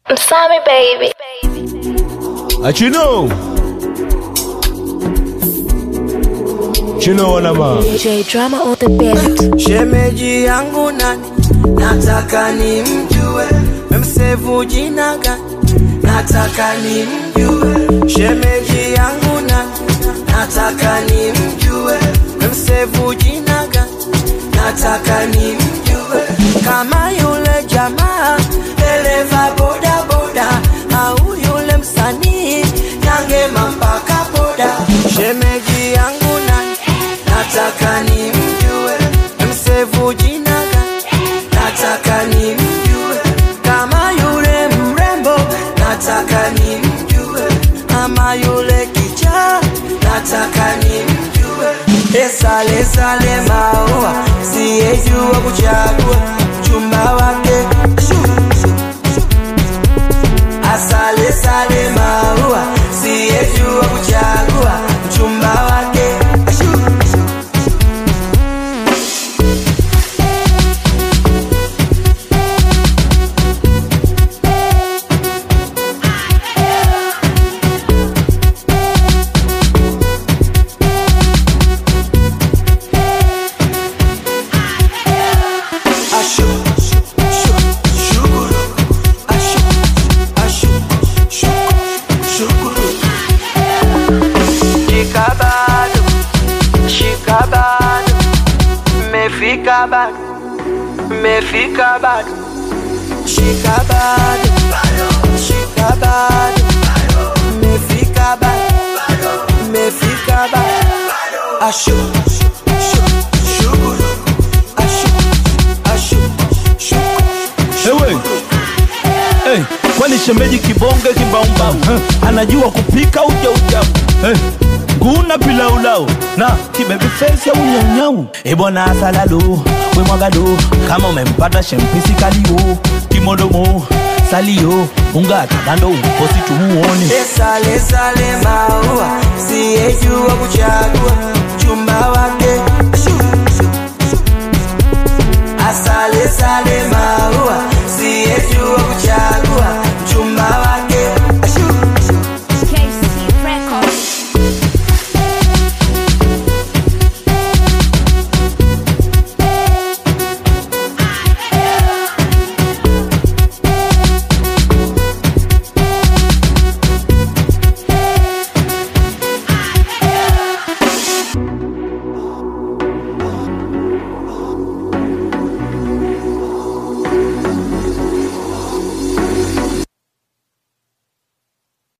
I'm sorry, baby. Achino. Chino wanama. DJ drama on the beat. Shemeji yangu nani, nataka nimjue, memsevu jina gani, nataka nimjue. Shemeji yangu nani, nataka nimjue, memsevu jina gani, nataka nimjue. Kama yule jamaa dereva boda boda, au yule msanii Nyangema mpaka boda. Shemeji yangu nani, nataka nimjue, msevu jina gani, nataka nimjue. Kama yule mrembo, nataka nimjue, ama yule kichaa, nataka nimjue. Esale sale maua, siyejua kuchagua mchumba wake Shoo, shoo, shoo. Asale sale maua, siyejua kuchagua mchumba wake Shoo, shoo. Ashu, shu, shu, shukuru. Ashu, ashu, shu, shukuru. Shika bado, shika bado, mefika bado, mefika bado. Shika bado, shika bado, mefika bado, mefika bado. Ashu, shu, shu, shukuru. Ashu, ashu, shukuru. Ewe. Hey, kwani shemeji kibonge kimbaumbau huh? anajua kupika uja ujabu hey. nguna pilaulau na kibebi face ya unyaunyau ebwana asalalo wemwagado kama umempata shempisi kalio kimodomo salio ungata bando ukosi tumuone Sale sale maua, siyejua kuchagua mchumba wake. Shu, shu, shu. Asale sale maua, siyejua kuchagua